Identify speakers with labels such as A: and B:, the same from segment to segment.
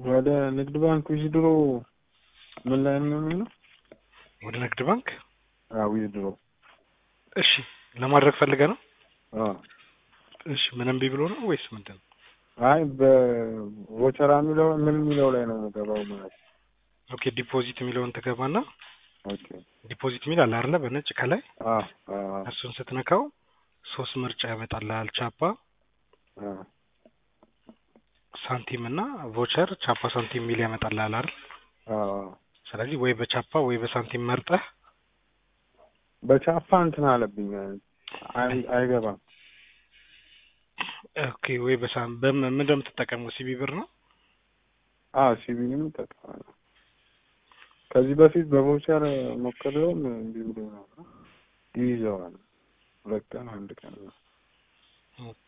A: ወደ ንግድ ባንክ ዊዝድሮ ምን ላይ ነው የሚለው?
B: ወደ ንግድ ባንክ
A: አዎ ዊዝድሮ
B: እሺ ለማድረግ ፈልገ ነው
A: አዎ
B: እሺ ምንም ቢ ብሎ ነው ወይስ ምንድን ነው
A: አይ በቮቸራ የሚለው ምን የሚለው ላይ ነው የምገባው ማለት ነው።
B: ኦኬ ዲፖዚት የሚለውን ትገባና
A: ኦኬ
B: ዲፖዚት የሚል አለ አይደለ በነጭ ከላይ
A: አዎ አዎ
B: እሱን ስትነካው ሶስት ምርጫ ያመጣልሃል ቻፓ
A: አዎ
B: ሳንቲም እና ቮቸር ቻፓ ሳንቲም የሚል ያመጣልሃል አይደል
A: አዎ
B: ስለዚህ ወይ በቻፓ ወይ በሳንቲም መርጠህ
A: በቻፓ እንትን አለብኝ አይ- አይገባም።
B: ኦኬ ወይ በሳም በምን ምንድን ነው የምትጠቀመው ሲቢ ብር ነው
A: አዎ ሲቪልም እጠቀማለሁ። ከዚህ በፊት በቮቸር ሞክሬውም እምቢ ብሎ ነበር። ይይዘዋል። ሁለት ቀን አንድ ቀን ነው።
B: ኦኬ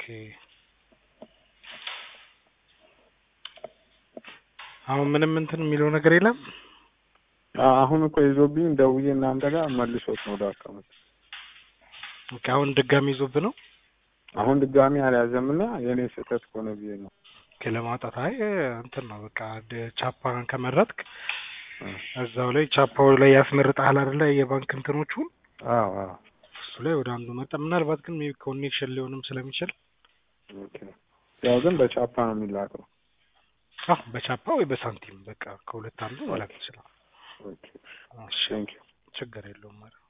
B: አሁን ምንም እንትን የሚለው ነገር የለም
A: አዎ፣ አሁን እኮ ይዞብኝ ደውዬ እናንተ ጋር መልሶት ነው ወደ አካውንት።
B: ኦኬ አሁን ድጋሚ ይዞብህ ነው
A: አሁን ድጋሚ አልያዘም እና የእኔ ስህተት ከሆነ ብዬ ነው።
B: ኦኬ ለማውጣት አይ እንትን ነው በቃ ደ- ቻፓን ከመረጥክ
A: እ
B: እዛው ላይ ቻፓው ላይ ያስመርጥሃል አይደለ የባንክ እንትኖቹን
A: አዎ አዎ
B: እሱ ላይ ወደ አንዱ መጣ ምናልባት ግን ሜቢ ኮኔክሽን ሊሆንም ስለሚችል
A: ኦኬ። ያው ግን በቻፓ ነው የሚላከው።
B: አዎ በቻፓ ወይ በሳንቲም በቃ ከሁለት አንዱ መላክ ይችላል
A: ኦኬ
B: እሺ
A: ቴንክ ዩ
B: ችግር የለውም ማለት